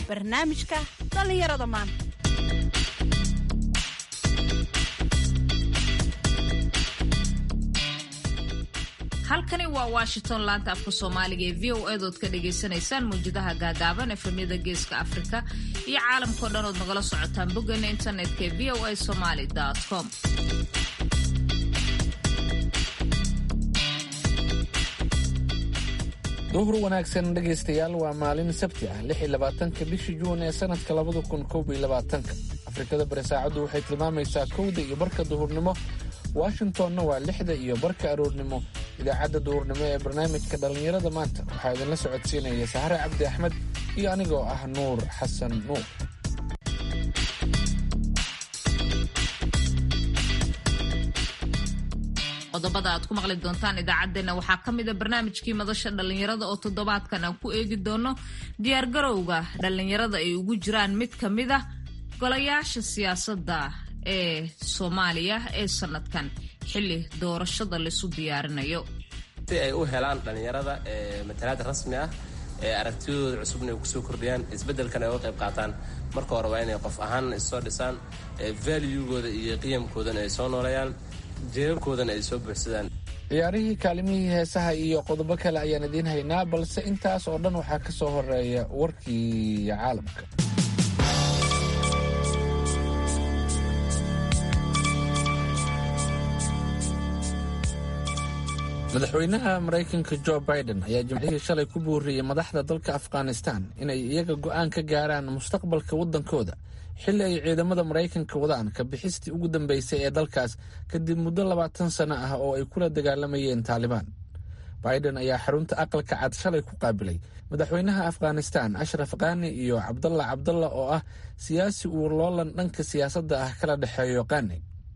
barnaamijka dhallinyarada maanta halkani waa washington laanta afka soomaaliga ee v o edood ka dhagaysanaysaan mawjadaha gaagaaban efemyada geeska afrika iyo caalamkao dhan ood nagala socotaan boggeena internetka ee v o a somaly com duhur wanaagsan dhegaystayaal waa maalin sabti ah lix iyo labaatanka bishii juun ee sanadka labada kun koob iyo labaatanka afrikada bari saacaddu waxay tilmaamaysaa kowda iyo barka duhurnimo washingtonna waa lixda iyo barka aroornimo idaacadda duhurnimo ee barnaamijka dhallinyarada maanta waxaa idinla socodsiinaya sahre cabdi axmed iyo anigoo ah nuur xasan nuur qodobada aad ku maqli doontaan idaacaddeenna waxaa ka mida barnaamijkii madasha dhallinyarada oo toddobaadkan aan ku eegi doono diyaargarowga dhallinyarada ay ugu jiraan mid ka mid ah golayaasha siyaasadda ee soomaaliya ee sanadkan xilli doorashada laisu diyaarinayo si ay u helaan dhallinyarada matalaad rasmi ah ee aragtiyadooda cusubna ay kusoo kordhiyaan isbeddelkan ay uga qayb qaataan marka hore waa inay qof ahaan issoo dhisaan valuegooda iyo qiyamkoodana ay soo nooleeyaan jeerarkoodana ay soo buuxsadaan ciyaarihii kaalimihii heesaha iyo qodobo kale ayaan idiin haynaa balse intaas oo dhan waxaa ka soo horeeya warkii caalamka madaxweynaha maraykanka jo biden ayaa jimcihii shalay ku buuriyey madaxda dalka afghanistan inay iyaga go'aan ka gaaraan mustaqbalka waddankooda xilli ay ciidamada maraykanka wadaan ka bixistii ugu dambeysay ee dalkaas kadib muddo labaatan sano ah oo ay kula dagaalamayeen taalibaan biden ayaa xarunta aqalka cad shalay ku qaabilay madaxweynaha afghanistan ashraf khani iyo cabdalla cabdalla oo ah siyaasi uu loolan dhanka siyaasadda ah kala dhexeeyo khani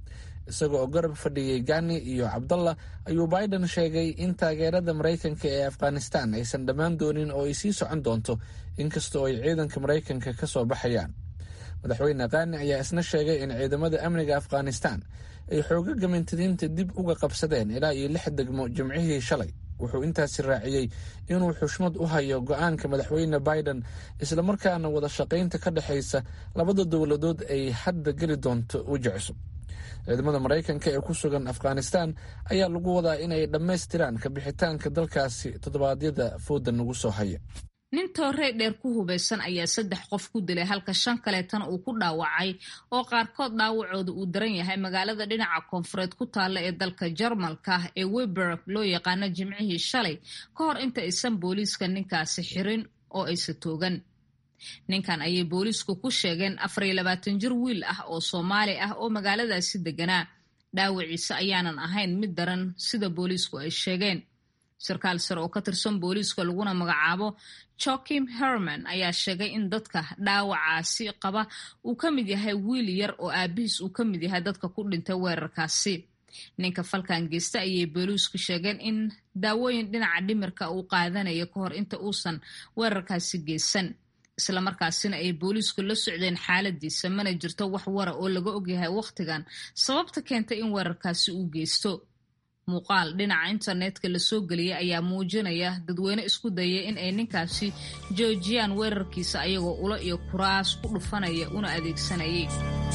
isaga oo garab fadhiyey gani iyo cabdalla ayuu biden sheegay in taageerada maraykanka ee afghanistan aysan dhammaan doonin oo ay sii socon doonto inkastoo ay ciidanka maraykanka ka soo baxayaan madaxweyne khani ayaa isna sheegay in ciidamada amniga afghanistan ay xoogaga mintadiinta dib uga qabsadeen ilaa iyo lix degmo jimcihii shalay wuxuu intaasi raaciyey inuu xushmad u hayo go-aanka madaxweyne biden islamarkaana wada shaqaynta ka dhexaysa labada dowladood ay hadda geli doonto weji cusub ciidamada maraykanka ee ku sugan afghanistan ayaa lagu wadaa inay dhammaystiraan ka bixitaanka dalkaasi toddobaadyada fooda nagu soo haya nin toorey dheer ku hubaysan ayaa saddex qof ku dilay halka shan kaleetana uu ku dhaawacay oo qaarkood dhaawacooda uu daran yahay magaalada dhinaca koonfureed ku taalla ee dalka jarmalka ee weberg loo yaqaano jimcihii shalay ka hor inta aysan booliiska ninkaasi xirin oo aysa toogan ninkan ayay booliisku ku sheegeen afar iyo labaatan jir wiil ah oo soomaali ah oo magaaladaasi deganaa dhaawaciisa ayaanan ahayn mid daran sida booliisku ay sheegeen sarkaal sare oo ka tirsan booliiska laguna magacaabo joakim herman ayaa sheegay in dadka dhaawacaasi qaba uu ka mid yahay wiil yar oo aabihiis uu ka mid yahay dadka ku dhintay weerarkaasi ninka falkan geysta ayay booliisku sheegeen in daawooyin dhinaca dhimirka uu qaadanayo ka hor inta uusan weerarkaasi geysan islamarkaasina ay booliisku la socdeen xaaladiisa mana jirto wax wara oo laga ogyahay wakhtigan sababta keentay in weerarkaasi uu geysto muuqaal dhinaca internetka lasoo geliyay ayaa muujinaya dadweyne isku dayay in ay ninkaasi joojiyaan weerarkiisa ayagoo ulo iyo kuraas ku dhufanaya una adeegsanayay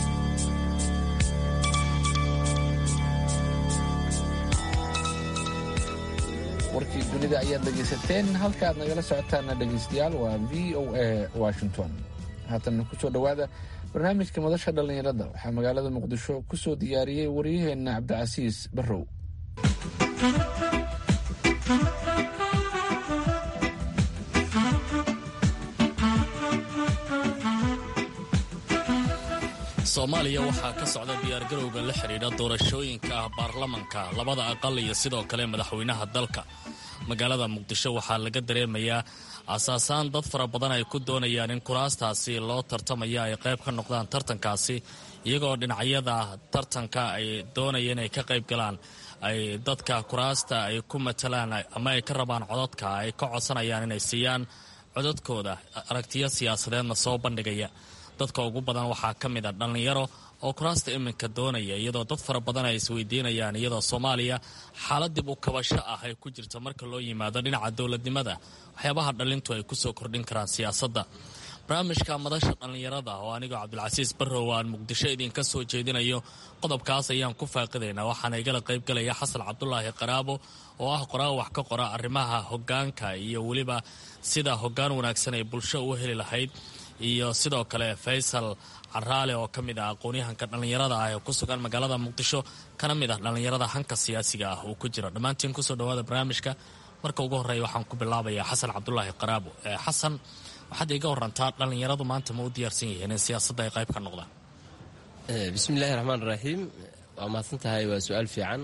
warkii dunida ayaad dhegaysateen halkaaad nagala socotaana dhegaystayaal waa v o a washington haatan kusoo dhowaada barnaamijka madasha dhallinyarada waxaa magaalada muqdisho kusoo diyaariyey waryaheenna cabdicasiis barrow soomaaliya waxaa ka socda diyaargarowga la xidhiidha doorashooyinka ah baarlamanka labada aqal iyo sidoo kale madaxweynaha dalka magaalada muqdisho waxaa laga dareemayaa asaasaan dad fara badan ay ku doonayaan in kuraastaasi loo tartamaya ay qayb ka noqdaan tartankaasi iyagoo dhinacyada tartanka ay doonaya inay ka qayb galaan ay dadka kuraasta ay ku matalaan ama ay ka rabaan codadka ay ka codsanayaan inay siiyaan codadkooda aragtiyo siyaasadeedna soo bandhigaya dadka ugu badan waxaa ka mid a dhallinyaro oo kuraasta iminka doonaya iyadoo dad fara badan ay isweydiinayaan iyadoo soomaaliya xaalad dib u kabasho ah ay ku jirto marka loo yimaado dhinaca dowladnimada waxyaabaha dhalintu ay kusoo kordhin karaan siyaasadda barnaamijka madasha dhallinyarada oo anigoo cabdilcasiis barrow aan muqdisho idinka soo jeedinayo qodobkaas ayaan ku faaqidaynaa waxaana igala qaybgalaya xasan cabdulaahi qaraabo oo ah qoraa wax ka qora arrimaha hogaanka iyo weliba sida hogaan wanaagsan ay bulsho u heli lahayd iyo sidoo kale faysal caraale oo ka mid ah aqoon-yahanka dhallinyarada ah ee ku sugan magaalada muqdisho kana mid ah dhallinyarada hanka siyaasiga ah uu ku jiro dhammaantiin kusoo dhawaada barnaamijka marka ugu horreeya waxaan ku bilaabayaa xasan cabdulaahi qaraabo xasan waxaad iga warantaa dhallinyaradu maanta ma u diyaarsan yihiin in siyaasadda ay qayb ka noqdaan bismillahi raxmaan raxiim waa mahadsan tahay waa su-aal fiican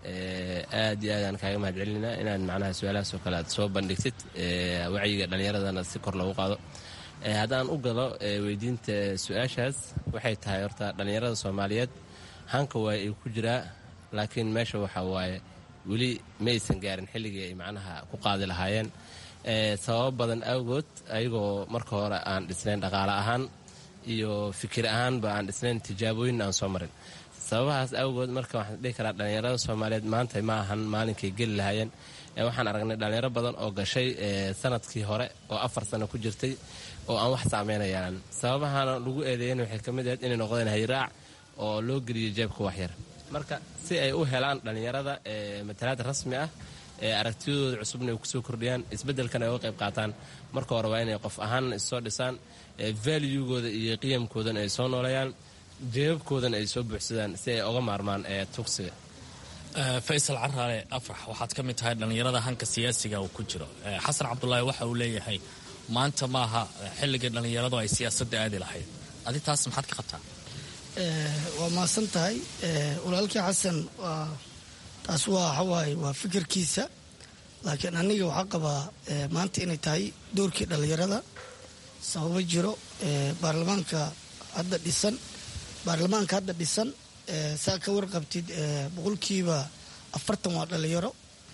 aad iyo aadaan kaaga mahad celinaa inaad macnaha su-aalahaas oo kale aad soo bandhigtid wacyiga dhallinyaradana si kor loogu qaado haddaan u galo weydiinta su-aashaas waxay tahay horta dhallinyarada soomaaliyeed hanka waay ay ku jiraa laakiin meesha waxa waaye weli ma aysan gaarin xilligii ay macnaha ku qaadi lahaayeen sababo badan awgood ayagoo marka hore aan dhisnayn dhaqaale ahaan iyo fikir ahaanba aan dhisnayn tijaabooyin aan soo marin sababahaas awgood marka waxaan dhihi karaa dhallinyarada soomaaliyeed maanta ma ahan maalinkay geli lahaayeen waxaan aragnay dhallinyaro badan oo gashay sanadkii hore oo afar sano ku jirtay oo aan wax saameynayaan sababahana lagu eedeeyan waxay ka mid ahayd inay noqdeen hayraac oo loo geliyo jeebka waxyar marka si ay u helaan dhallinyarada matalaad rasmi ah aragtiyadooda cusubna ay kusoo kordhiyaan isbeddelkan ay uga qayb qaataan marka hore waa inay qof ahaan issoo dhisaan valuegooda iyo qiyamkoodana ay soo nooleeyaan jeebabkoodana ay soo buuxsadaan si ay oga maarmaan tugsiga faysal caraale afrax waxaad ka mid tahay dhallinyarada hanka siyaasiga uu ku jiro xasan cabdulaahi waxa uu leeyahay maanta maaha xilligii dhallinyaradu ay siyaasadda aadi lahayd adi taas maxaad ka qabtaa waa mahadsan tahay walaalkii xasan waa taas waa waxawaaye waa fikirkiisa laakiin aniga waxaa qabaa maanta inay tahay doorkii dhallinyarada sababo jiro baarlamaanka hadda dhisan baarlamaanka hadda dhisan saa ka warqabtid boqolkiiba afartan waa dhallinyaro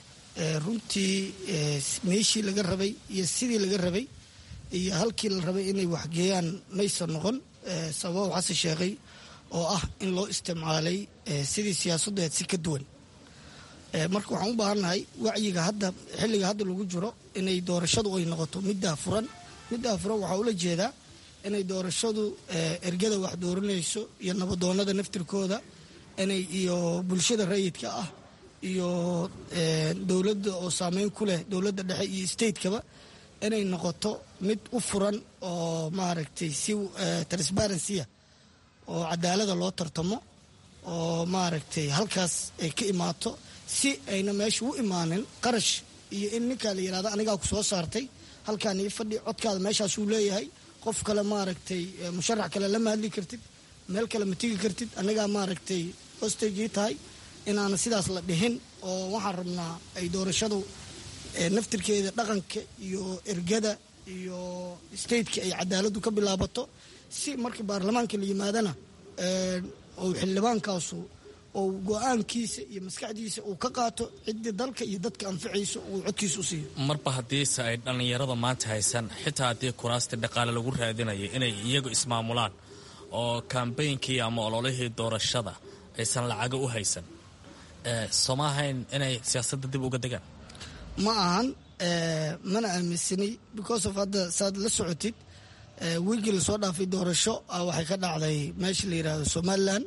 runtii meeshii laga rabay iyo sidii laga rabay iyo halkii la rabay inay waxgeeyaan maysan noqon sababa xasan sheekhay oo ah in loo isticmaalay sidii siyaasaddeed si ka duwan marka waxaan u baahannahay wacyiga hadda xilliga hadda lagu jiro inay doorashadu ay noqoto middaa furan middaa furan waxaa ula jeedaa inay doorashadu ergada wax dooranayso iyo nabadoonada naftirkooda inay iyo bulshada rayidka ah iyo dowladda oo saameyn ku leh dowladda dhexe iyo statekaba inay noqoto mid u furan oo maaragtay si transparency oo cadaalada loo tartamo oo maaragtay halkaas ay ka imaato si ayna meesha u imaanin qarash iyo in ninkaa la yidhahdo anigaa ku soo saartay halkaan ii fadhi codkaada meeshaasuu leeyahay qof kale maaragtay musharax kale lama hadli kartid meel kale ma tigi kartid anigaa maaragtay hostagii tahay inaana sidaas la dhihin oo waxaan rabnaa ay doorashadu naftirkeeda dhaqanka iyo ergada iyo stateka ay cadaaladu ka bilaabato si marka baarlamaanka la yimaadana ou xildhibaankaasu ou go-aankiisa iyo maskaxdiisa uu ka qaato ciddii dalka iyo dadka anficayso uu codkiisa u siiyo marba haddiise ay dhallinyarada maanta haysan xitaa haddii kuraastii dhaqaale lagu raadinayo inay iyagu ismaamulaan oo kambeynkii ama ololihii doorashada aysan lacago u haysan sooma ahayn inay siyaasadda dib uga degaan ma ahan mana aaminsanay because of hadda saad la socotid wiigii lasoo dhaafay doorasho waxay ka dhacday meesha la yidhaahdo somalilan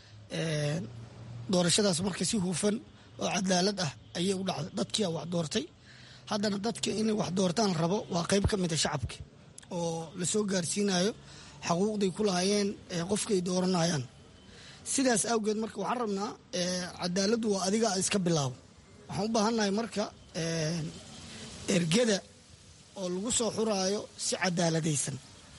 doorashadaas marka si hufan oo cadaalad ah ayay u dhacday dadkia wax doortay haddana dadka inay wax doortaan rabo waa qayb ka mida shacabka oo lasoo gaarsiinayo xaquuqday ku lahaayeen qofkaay dooranayaan sidaas awgeed marka waxaan rabnaa cadaaladdu waa adiga iska bilaabo waxaan u baahannahay marka ergada oo lagu soo xuraayo si cadaaladaysan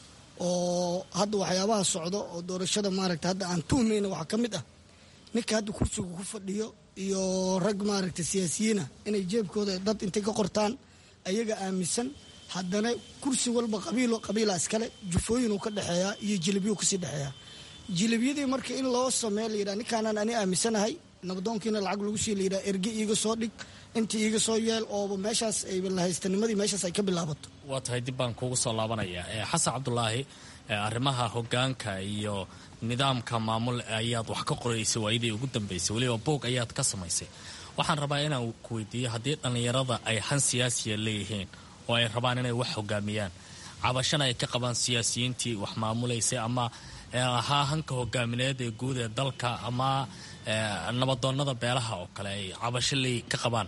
oo hadda waxyaabaha socdo oo doorashada maaragta hadda aan tuhmayna waxaa ka mid ah ninka hadda kursiga ku fadhiyo iyo rag maaragta siyaasiyiina inay jeebkooda dad intay ka qortaan ayaga aaminsan haddana kursi walba qabiilo qabiila iskale jufooyinuu ka dhexeeyaa iyo jilibiyuu kasii dhexeeyaa jilibyadii marka in loo sameeya layidhaha ninkaanaan ani aaminsanahay nabadoonkiina lacag lagu sii layidhaha erge iiga soo dhig inta iiga soo yeel ooba meeshaas ay lahaystanimadii meeshaas ay ka bilaabato waa tahay dib baan kuugu soo laabanaya xasan cabdulaahi arrimaha hogaanka iyo nidaamka maamul ayaad wax ka qoraysay waayadii ugu dambaysay weliba boog ayaad ka samaysay waxaan rabaa inaan ku weydiiyo haddii dhallinyarada ay han siyaasiya leeyihiin oo ay rabaan inay wax hogaamiyaan cabashana ay ka qabaan siyaasiyiintii wax maamulaysay ama ahaa hanka hogaamineed ee guud ee dalka ama nabadoonnada beelaha oo kale ay cabashaley ka qabaan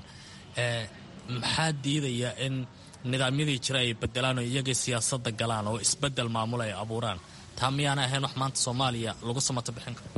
maxaa diidaya in nidaamyadii jira ay bedelaan oo iyagii siyaasadda galaan oo isbedel maamul ay abuuraan taa miyaana ahayn wax maanta soomaaliya lagu samato bixin karo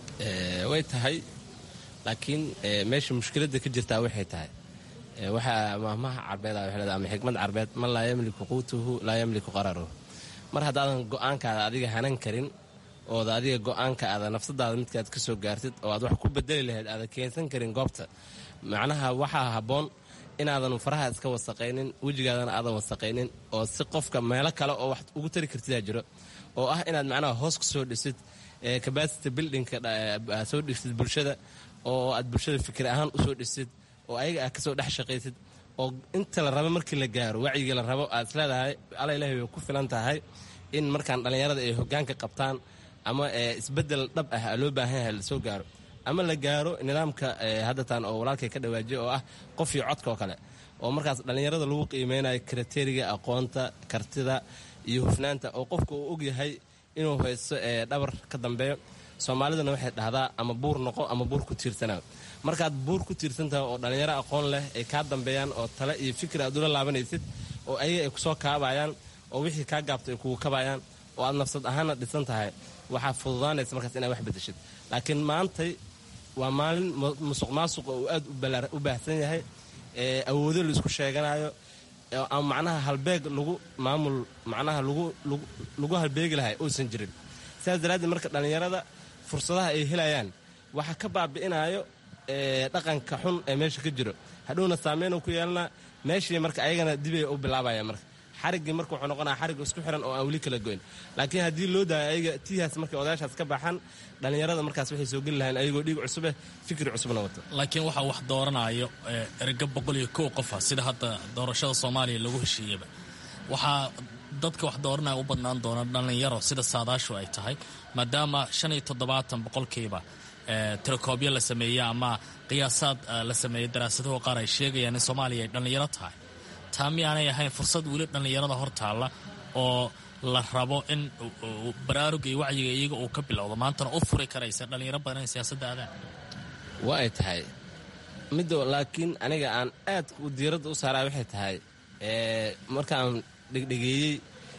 way tahay laakiin meesha mushkiladda ka jirtaa waxay tahay waxaa mahmaha carbeed ama xikmad carbeed man laa yamliku quutuhu laa yamliku qararuhu mar haddaadan go'aankaada adiga hanan karin ooda adiga go'aanka aada nafsadaada midkaad ka soo gaartid oo aad wax ku bedeli lahayd aada keensan karin goobta macnaha waxaa habboon inaadan faraha iska wasaqaynin wejigaadana aadan wasaqaynin oo si qofka meelo kale oo wax ugu tari kartidaa jiro oo ah inaad macnaha hoos ka soo dhisid capacity buildingka aad soo dhisid bulshada oo aad bulshada fikir ahaan usoo dhisid oo ayaga aad kasoo dhex shaqaysid oo inta la rabo markii la gaaro wacyiga la rabo aad isleedahay alla ilahi way ku filan tahay in markaan dhallinyarada ay hogaanka qabtaan ama isbedel dhab ah loo baahan yahay lasoo gaaro ama la gaaro nidaamka haddatan oo walaalkay ka dhawaajiya oo ah qof iyo codka oo kale oo markaas dhallinyarada lagu qiimeynayo kriteriga aqoonta kartida iyo hufnaanta oo qofka uu ogyahay inuu haysto dhabar ka dambeeyo soomaalidana waxay dhahdaa ama buur noqo ama buur ku tiirsanaa markaad buur ku tiirsantahay oo dhallinyaro aqoon leh ay kaa dambeeyaan oo tale iyo fikir aad ula laabanaysid oo ayaga ay kusoo kaabayaan oo wixii kaa gaabto ay kugu kabayaan oo aad nafsad ahaanna dhisan tahay waxaa fududaanaysa markaas inaad wax bedeshid laakiin maantay waa maalin musuq maasuqa uu aad u baahsan yahay awoodo la isku sheeganayo ama macnaha halbeeg lagu maamul macnaha lagu halbeegi lahay uusan jirin sidaas daraaddeed marka dhallinyarada fursadaha ay helayaan waxaa ka baabi'inayo dhaqanka xun ee meesha ka jiro hadhowna saameyn ku yeelanaa meeshii marka ayagana dibay u bilaabaya marka xariggii marka wuxuu noqonaya xarig isku xiran oo aan weli kala goyn laakiin haddii loo daayo ayaga tiihaas markay odayaashaas ka baxaan dhallinyarada markaas waxay soo geli lahayn ayagoo dhiig cusubeh fikir cusubna wato laakiin waxaa wax dooranayo erga boqol iyo kow qofa sida hadda doorashada soomaaliya lagu heshiiyaba waxaa dadka wax dooranaya u badnaan doona dhallinyaro sida saadaashu ay tahay maadaama shan iyo toddobaatan boqolkiiba telekoobyo la sameeyey ama qiyaasaad la sameeyey daraasadaho qaar ay sheegayaan in soomaaliya ay dhallinyaro tahay taa miyaanay ahayn fursad weli dhallinyarada hor taalla oo la rabo in baraaruga iyo wacyiga iyaga uu ka bilowdo maantana u furi karaysa dhallinyaro badan in siyaasadda aadaan waa ay tahay middo laakiin aniga aan aad diiradda u saaraa waxay tahay markaan dhegdhegeeyey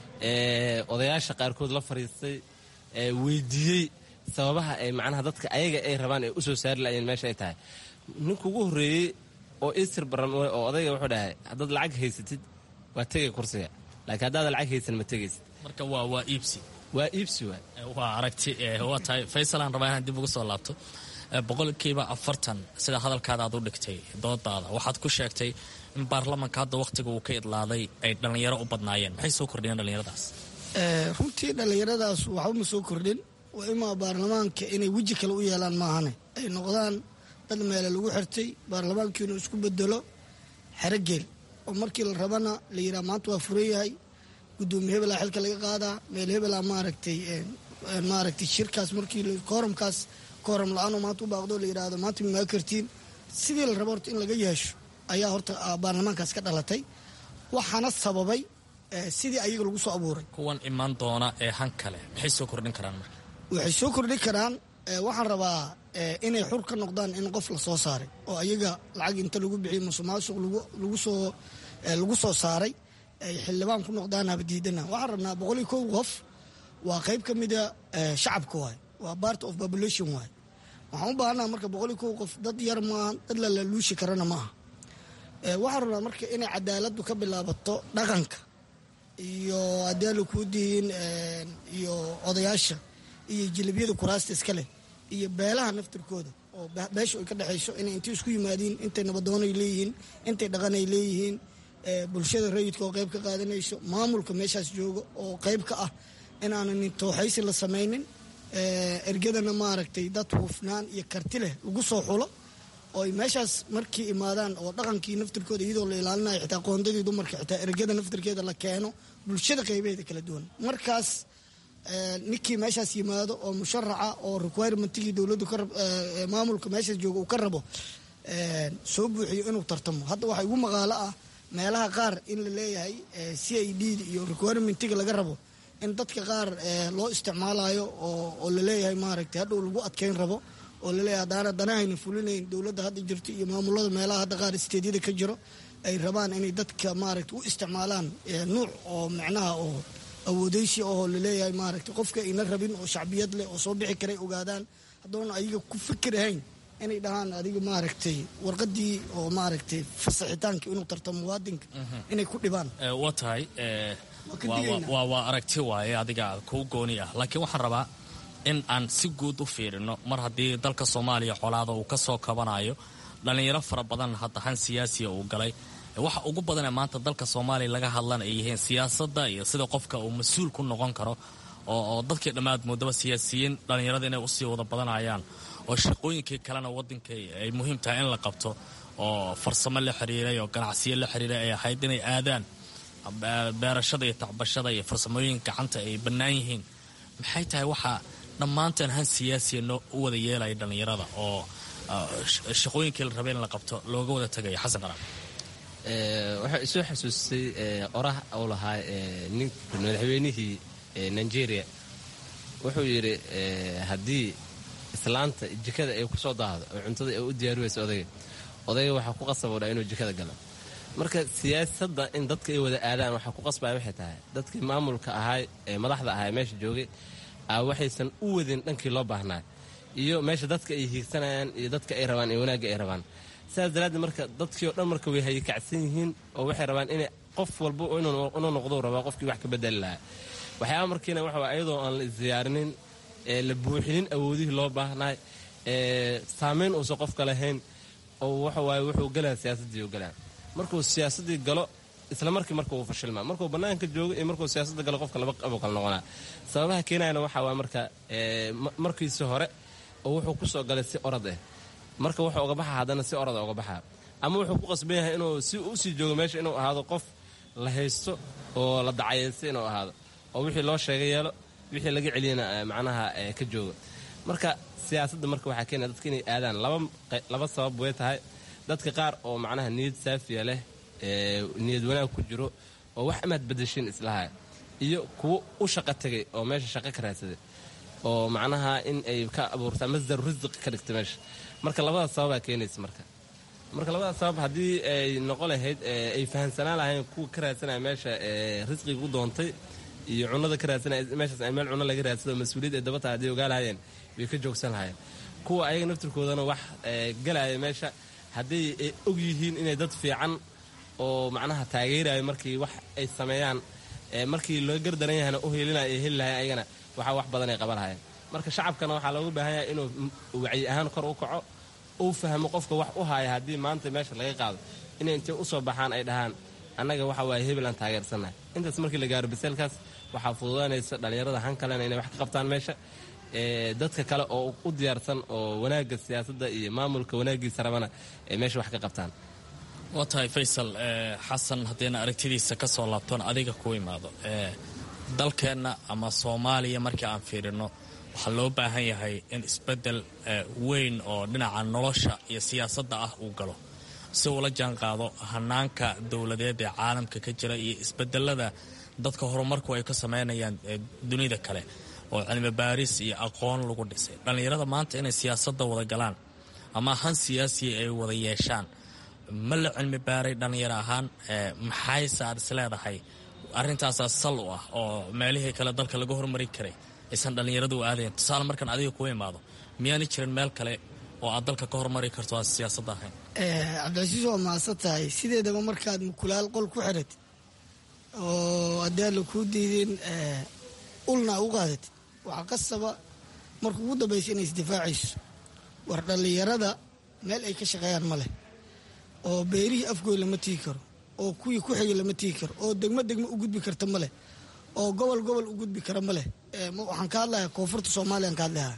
odayaasha qaarkood la fadhiistay weydiiyey sababaha ay macnaha dadka ayaga ay rabaan ay u soo saari laayeen meesha ay tahay ninka ugu horreeyey oo isir baran oo odayga wuxuu dhahay haddaad lacag haysatid waa tegay kursiga laakiin haddaada lacag haysan ma tegaysid marka waa waa iibsi waa iibsi waay waa aragti waa tahay faysal aan rabaa inaan dib uga soo laabto boqolkiiba afartan sida hadalkaada aad u dhigtay doodaada waxaad ku sheegtay in baarlamanka hadda wakhtiga uu ka idlaaday ay dhallinyaro u badnaayeen maxay soo kordhiyeen dhallinyaradaas runtii dhallinyaradaas waxba ma soo kordhin waa imaa baarlamaanka inay weji kale u yeelaan maahane ay noqdaan dad meele lagu xirtay baarlamaanka inuu isku bedelo xerogeel oo markii la rabana la yidhaha maanta waa furan yahay gudoomiye hebelaa xilka laga qaadaa meel hebelaa maaragtay maaragtay shirkaas markii kooramkaas kooram la-aanoo maanta u baaqdo la yidhaahdo maanta mimaa kartiin sidii la rabo horta in laga yeesho ayaa horta baarlamaankaas ka dhalatay waxaana sababay sidii ayaga lagu soo abuuray kuwan imaan doona ee han kale maxay soo kordhin karaan marka waxay soo kordhin karaan waxaan rabaa inay xur ka noqdaan in qof la soo saaray oo ayaga lacag inta lagu bixiyo musuqmaasuq lagusoo lagu soo saaray ay xildhibaan ku noqdaan habadiidana waxaan rabnaa boqol iyo kow qof waa qayb ka mida shacabka waay waa part of population waay waxaan u baahannaha marka boqol iyo kow qof dad yar maaha dad lalaluushi karana maaha waxaan rabnaa marka inay cadaaladdu ka bilaabato dhaqanka iyo haddii ala kuu dihiin iyo odayaasha iyo jilibiyada kuraasta iska leh iyo beelaha naftirkooda oo beesha ay ka dhexayso inay intay isku yimaadiin intay nabadoonay leeyihiin intay dhaqanay leeyihiin bulshada rayidka oo qayb ka qaadanayso maamulka meeshaas jooga oo qayb ka ah in aanan tooxaysi la samaynin ergadana maaragtay dad hufnaan iyo karti leh lagu soo xulo oo ay meeshaas markii imaadaan oo dhaqankii naftirkooda iyadoo la ilaalinayo xitaa qoondadii dumarka xitaa ergada naftirkeeda la keeno bulshada qaybaheeda kala duwan markaas ninkii meeshaas yimaado oo musharaca oo requirementigii dowladdu maamulka meeshaas jooga uu ka rabo soo buuxiyo inuu tartamo hadda waxaa igu maqaalo ah meelaha qaar in la leeyahay c i d iyo requirementiga laga rabo in dadka qaar loo isticmaalayo oo laleeyahay maaragtay hadhow lagu adkeyn rabo oo laleeyahay haddaana danahayna fulinayn dowladda hadda jirto iyo maamulada meelaha hadda qaar isteedyada ka jiro ay rabaan inay dadka maaragta u isticmaalaan nuuc oo micnaha oo awoodeysi oo laleeyahay maaragta qofka ayna rabin oo shacbiyad leh oo soo bixi karay ogaadaan haddoona ayaga ku fikirahayn inay dhahaan adiga maaragtay warqadii oo maaragtay fasaxitaanka inuu tarto muwaadinka inay ku dhibaan waa tahay waa aragti waaye adiga kuu gooni ah laakiin waxaan rabaa in aan si guud u fiirino mar haddii dalka soomaaliya colaada uu ka soo kabanayo dhallinyaro fara badan haddahan siyaasiya uu galay waxa ugu badanee maanta dalka soomaaliya laga hadlan ay yihiin siyaasadda iyo sida qofka uu mas-uul ku noqon karo oo dadkii dhammaad moodaba siyaasiyiin dhallinyarada inay usii wada badanayaan oo shaqooyinkii kalena waddanka ay muhiim tahay in la qabto oo farsamo la xiriiray oo ganacsiyo la xiriiray ay ahayd inay aadaan beerashada iyo tacbashada iyo farsamooyinka gacanta ay bannaan yihiin maxay tahay waxaa dhammaanteen han siyaasiya noo u wada yeelaya dhallinyarada oo shaqooyinkii la rabay in la qabto looga wada tagayo xasan qaraab waxaa isoo xasuustay orah uu lahaa nin madaxweynihii nigeria wuxuu yidhi haddii islaanta jikada ay ku soo daahdo oo cuntada ay u diyaariwaysa odayga odayga waxaa ku qasabodha inuu jikada galo marka siyaasadda in dadka ay wada aadaan waxaa ku qasbaya waxay tahay dadkii maamulka ahaay ee madaxda ahaa meesha joogay waxaysan u wadin dhankii loo baahnaa iyo meesha dadka ay hiigsanayaan iyo dadka ay rabaan iyo wanaagga ay rabaan sidaas daraaddeed marka dadkii oo dhan marka way hayakacsan yihiin oo waxay rabaan inay qof walba inuu noqdou rabaa qofkii wax ka bedeli lahaa waxyaaba markiina waxa ayadoo aan la isdiyaarinin ee la buuxinin awoodihii loo baahnaa ee saamayn uusan qofka lahayn oo waxawaaye wuxuu galaa siyaasaddii u galaa markuu siyaasaddii galo isla markii marka uu fashilmaa markuu bannaanka joogo iyo markuu siyaasadda galo qofka laba qabuu kala noqonaa sababaha keenayana waxaa waa marka markiisi hore oo wuxuu ku soo galay si orad ah marka wuxuu uga baxa haddana si orada uga baxaa ama wuxuu ku qasban yahay inuu si u sii joogo meesha inuu ahaado qof la haysto oo la dacayaysta inuu ahaado oo wixii loo sheega yeelo wixii laga celiyana macnaha ka joogo marka siyaasadda marka waxaa keenaya dadka inay aadaan laba sabab way tahay dadka qaar oo macnaha niyad saafiya leh niyad wanaag ku jiro oo wax amaad badashin islaha iyo kuwo u shaqo tegay oo meesha shaqo ka raadsaday oo macnaha in ay ka abuurtaa masdar risqi ka dhigta meesha marka labadaas sababaa keenaysa marka marka labadaas sabab haddii ay noqon lahayd ay fahamsanaan lahayn kuwa ka raadsanaya meesha risqiga u doontay iyo cunada ka raadsanaya meeshaas meel cunno laga raadsado mas-uuliyad ay dabata haddii ogaa lahayeen way ka joogsan lahayeen kuwa ayaga naftirkoodana wax galaya meesha haddii ay og yihiin inay dad fiican oo macnaha taageerayo markii wax ay sameeyaan markii loo gardaran yahayna u helinaya ay heli lahayen ayagana waxaa wax badan ay qaban lahayeen marka shacabkana waxaa looga baahan yahay inuu wacyi ahaan kor u kaco uu fahmo qofka wax u haya haddii maanta meesha laga qaado inay intay u soo baxaan ay dhahaan annaga waxa waaye hebel aan taageersannahay intaas markii la gaaro biseelkaas waxaa fududaanaysa dhallinyarada han kalena inay wax ka qabtaan meesha dadka kale oo u diyaarsan oo wanaagga siyaasadda iyo maamulka wanaaggiisa rabana ay meesha wax ka qabtaan waa tahay faysal xasan haddayna aragtidiisa ka soo laabtoon adiga ku imaado dalkeenna ama soomaaliya markii aan fiirino waxaa loo baahan yahay in isbeddel weyn oo dhinaca nolosha iyo siyaasadda ah uu galo si uula jaan qaado hanaanka dowladeed ee caalamka ka jira iyo isbedelada dadka horumarku ay ka samaynayaan dunida kale oo cilmi baaris iyo aqoon lagu dhisay dhallinyarada maanta inay siyaasadda wada galaan ama han siyaasiya ay wada yeeshaan ma la cilmi baaray dhallinyaro ahaan maxayse aad is leedahay arrintaasaa sal u ah oo meelihii kale dalka laga hormari karay aysan dhallinyaradu u aadayn tusaale markaan adiga ku imaado miyaana jirin meel kale oo aad dalka ka hormari karto aan siyaasadda ahayn cabdicasiis waa mahadsan tahay sideedaba markaad mukulaal qol ku xiratid oo haddii aan la kuu diidin ulna u qaadatid waxaa qasaba marka ugu dambaysa inay isdifaacayso war dhallinyarada meel ay ka shaqeeyaan ma leh oo beerihii afgooy lama tigi karo oo kuwii ku xigay lama tigi karo oo degmo degmo u gudbi karta ma leh oo gobol gobol u gudbi kara ma leh waxaan ka hadlayaa koonfurta soomaaliyaan ka hadlahaa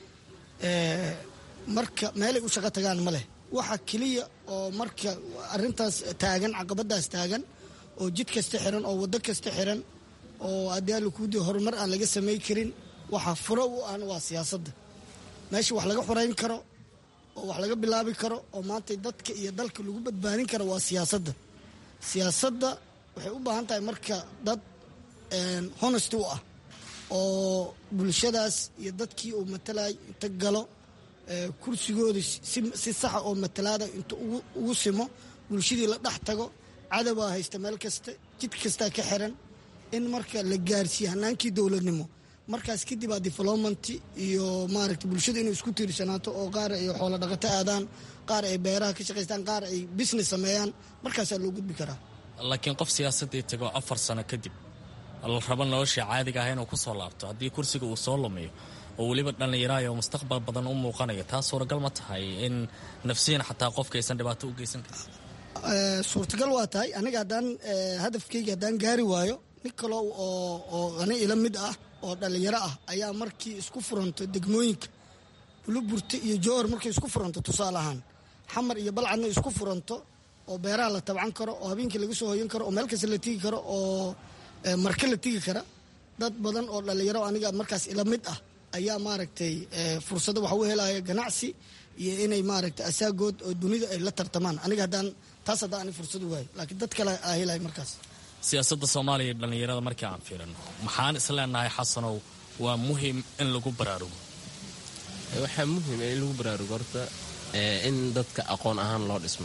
marka meelay u shaqo tagaan ma leh waxa keliya oo marka arintaas taagan caqabadaas taagan oo jid kasta xiran oo waddo kasta xiran oo haddii alakuudi horumar aan laga samay karin waxa furo u ahna waa siyaasadda meesha wax laga xorayn karo oo wax laga bilaabi karo oo maanta dadka iyo dalka lagu badbaadin karo waa siyaasadda siyaasadda waxay u baahan tahay marka dad honest u ah oo bulshadaas iyo dadkii uu matalay inta galo kursigooda si saxa oo matalaada inta ugu simo bulshadii la dhex tago cadawaa haysta meel kasta jid kastaa ka xiran in marka la gaarsiiye hanaankii dowladnimo markaas kadib aa development iyo maaragta bulshada inay isku tiirsanaato oo qaar ay xoolo dhaqato aadaan qaar ay beeraha ka shaqaystaan qaar ay business sameeyaan markaasaa loo gudbi karaa laakiin qof siyaasadii tago afar sano kadib la rabo nolosha caadiga ah inuu ku soo laabto haddii kursiga uu soo lumiyo oo weliba dhallinyaraaya oo mustaqbal badan u muuqanaya taa suuragal ma tahay in nafsiyan xataa qofka aysan dhibaato u geysan karin suurtagal waa tahay aniga haddaan hadafkayga haddaan gaari waayo nin kalo oo ani ila mid ah oo dhallinyaro ah ayaa markii isku furanto degmooyinka buluburte iyo jowar markay isku furanto tusaale ahaan xamar iyo balcadna isku furanto oo beeraha la tabcan karo oo habeenkii laga soo hoyan karo oo meel kasta la tigi karo oo marka la tigi kara dad badan oo dhallinyaro aniga markaas ila mid ah ayaa maaragtay fursado waxa u helaya ganacsi iyo inay maaragtay asaagood oo dunida ay la tartamaan aniga haddaan taas haddaan ani fursad u waayo laakiin dad kale aa helaya markaas siyaasadda soomaaliya iyo dhallinyarada markii aan fiirino maxaan isleenahay xasanow waa muhim in lagu baraarugo waxaa muhim in lagu baraarugo horta in dadka aqoon ahaan loo dhismo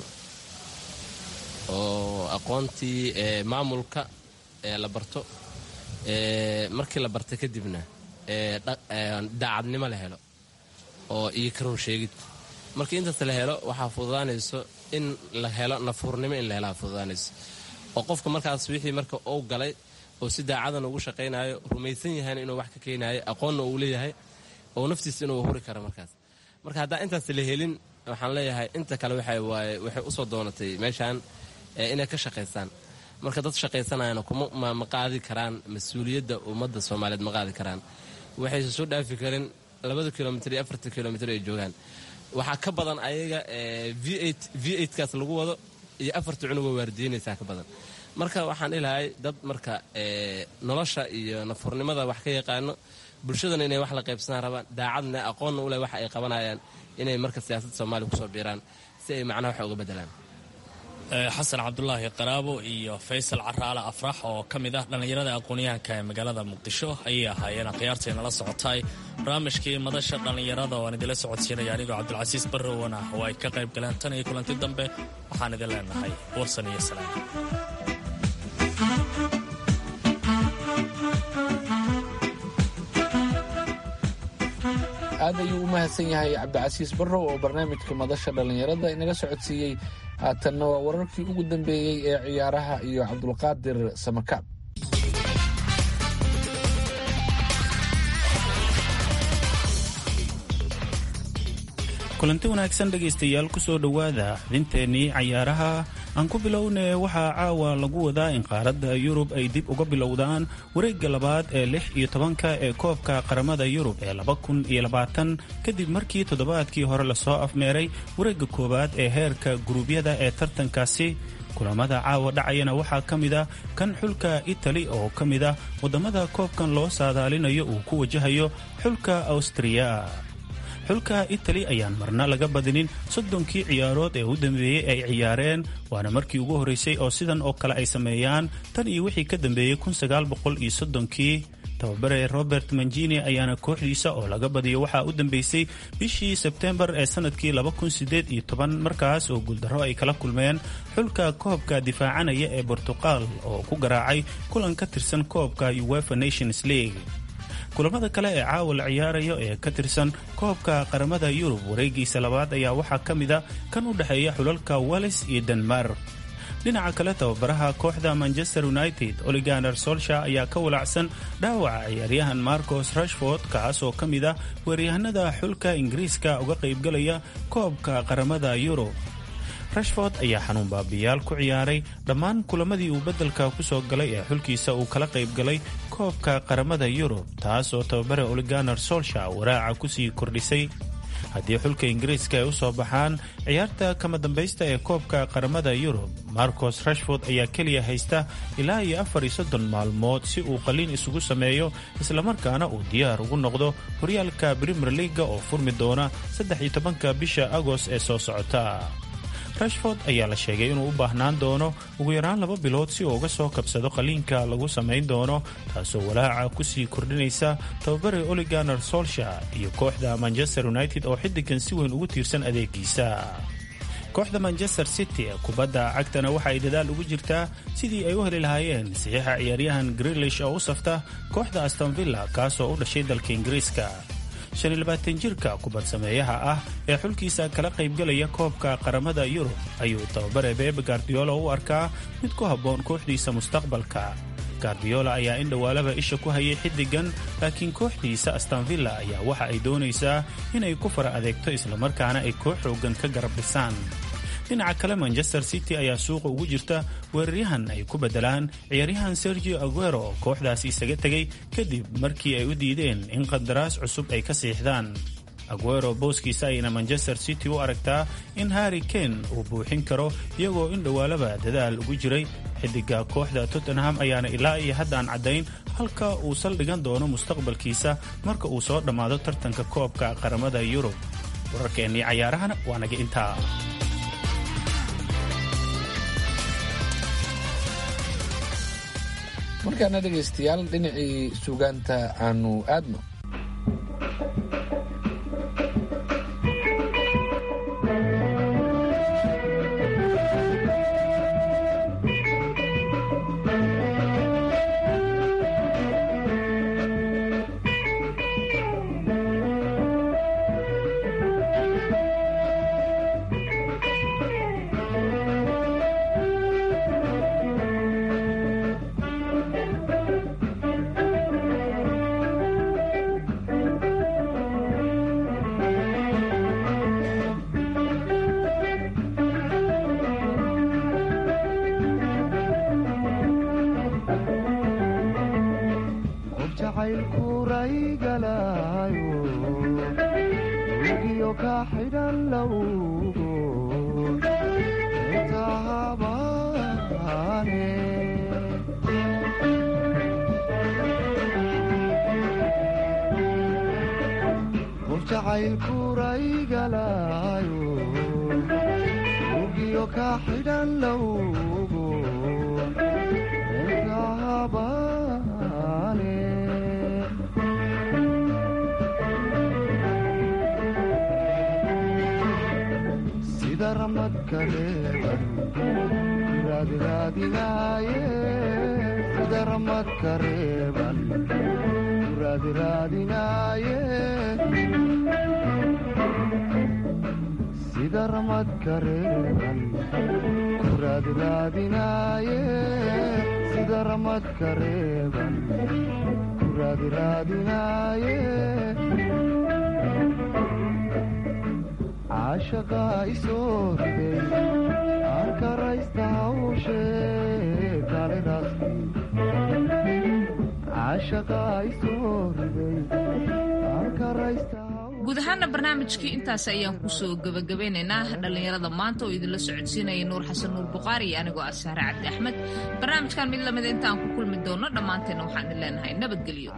oo aqoontii maamulka la barto markii la barta kadibna daacadnimo la helo oo iyo karoon sheegid markii intaas la helo waxaa fududaanayso in la helo nafuurnimo in la helaa fududaanayso oo qofka markaas wixii marka uu galay oo si daacadan ugu shaqaynayo rumaysan yahayna inuu wax ka keenayo aqoonna uu leeyahay oo naftiisa inuu huri karo markaas marka haddaan intaas la helin waxaan leeyahay inta kale waxay usoo doonatay meeshaan inay ka shaqaystaan marka dad shaqaysanayana kuma ma qaadi karaan mas-uuliyadda ummadda soomaaliyeed ma qaadi karaan waxayse soo dhaafi karin labada kilomitr iyo afartan kilomitr ay joogaan waxaa ka badan ayaga v kaas lagu wado iyo afarta cunugoo waardiinaysaa ka badan marka waxaan ilahay dad marka nolosha iyo nafurnimada wax ka yaqaano bulshadana inay wax la qaybsanaan rabaan daacadna aqoonna uleh waxa ay qabanayaan inay marka siyaasadda soomaaliya kusoo biiraan si ay macnaha wax uga bedelaan xasan cabdulaahi qaraabo iyo faysal caraale afrax oo ka mid ah dhallinyarada aqoonyahanka ee magaalada muqdisho ayay ahaayeen akhyaartay nala socotay barnaamijkii madasha dhallinyarada oo aan idinla socodsiinaya anigoo cabdilcasiis barrowan ah oo ay ka qayb galeen tan iyo kulanti dambe waxaan idin leenahay warsan iyo salaam aad ayuu u mahadsan yahay cabdicasiis barrow oo barnaamijka madasha dhallinyarada inaga socodsiiyey haatanna waa wararkii ugu dambeeyey ee ciyaaraha iyo cabdulqaadir samakaab kulanti wanaagsan dhegaystayaal ku soo dhowaada xubinteennii cayaaraha aan ku bilowne waxaa caawa lagu wadaa in qaaradda yurub ay dib uga bilowdaan wareegga labaad ee lix iyo tobanka ee koobka qaramada yurub ee laba kun iyo labaatan kadib markii toddobaadkii hore lasoo afmeeray wareegga koowaad ee heerka guruubyada ee tartankaasi kulamada caawa dhacayana waxaa ka mid ah kan xulka itali oo ka mid ah waddamada koobkan loo saadaalinayo uu ku wajahayo xulka awstriya xulka itali ayaan marna laga badinin soddonkii ciyaarood ee u dambeeyey ay ciyaareen waana markii ugu horreysay oo sidan oo kale ay sameeyaan tan iyo wixii ka dambeeyey kii tababare robert manjini ayaana kooxdiisa oo laga badiyo waxaa u dambeysay bishii sebtembar ee sanadkii markaas oo guuldarro ay kala kulmeen xulka koobka difaacanaya ee bortuqal oo ku garaacay kulan ka tirsan koobka uefa nations league kulamada kale ee caawa la ciyaarayo ee ka tirsan koobka qaramada yurub wareegiisa labaad ayaa waxaa ka mid a kan u dhexeeya xulalka wales iyo denmark dhinaca kale tababaraha kooxda manchester united oliganer solsha ayaa ka walacsan dhaawaca ciyaaryahan marcos rashford kaas oo ka mid ah weeryahanada xulka ingiriiska uga qaybgalaya koobka qaramada yurub rashford ayaa xanuun baabiyaal ku ciyaaray dhammaan kulamadii uu beddelka ku soo galay ee xulkiisa uu kala qaybgalay koobka qaramada yurub taas oo tababare oliganer solsha waraaca kusii kordhisay haddii xulka ingiriiska ay u soo baxaan ciyaarta kama dambaysta ee koobka qaramada yurub marcos rashford ayaa keliya haysta ilaa iyo afar iyo soddon maalmood si uu qaliin isugu sameeyo islamarkaana uu diyaar ugu noqdo horyaalka brimer leaga oo furmi doona saddex iyo tobanka bisha agost ee soo socota rashford ayaa la sheegay inuu u baahnaan doono ugu yaraan laba bilood si uu uga soo kabsado qaliinka lagu samayn doono taasoo walaaca kusii kordhinaysa tababare oliganer solsha iyo kooxda manchester united oo xiddigan si weyn ugu tiirsan adeegiisa kooxda manchester city ee kubadda cagtana waxa ay dadaal ugu jirtaa sidii ay u heli lahaayeen saxiixa ciyaaryahan grilish oo u safta kooxda astonvilla kaasoo u dhashay dalka ingiriiska jirka kubad sameeyaha ah ee xulkiisa kala qaybgalaya koobka qaramada yurub ayuu tababare bebe gardiola u arkaa mid ku habboon kooxdiisa mustaqbalka gardiola ayaa in dhowaalaba isha ku hayay xiddigan laakiin kooxdiisa astonvilla ayaa waxa ay doonaysaa inay ku fara adeegto islamarkaana ay koox xoogan ka garab dhisaan dhinaca kale manchester city ayaa suuqa ugu jirta weeraryahan ay ku beddelaan ciyaaryahan sergio aguero oo kooxdaasi isaga tegay kadib markii ay u diideen in qandaraas cusub ay ka siixdaan aguero booskiisa ayna manchester city u aragtaa in harri kane uu buuxin karo iyagoo in dhowaalaba dadaal ugu jiray xidiga kooxda tottenham ayaana ilaa iyo haddaan caddayn halka uu saldhigan doono mustaqbalkiisa marka uu soo dhammaado tartanka koobka qaramada yurub wararkeennii cayaarahana waa naga intaa markaana dhegaystayaal dhinacii suugaanta aanu aadno guud ahaana barnaamijkii intaas ayaan kusoo gebagabeynaynaa dhallinyarada maanta oo idinla socodsiinaya nuur xasan nuur buqaari iyo anigoo ah sahre cabdi axmed barnaamijkan mid lamida intaan ku kulmi doono dhammaanteenna waxaan idin leenahay nabadgelyo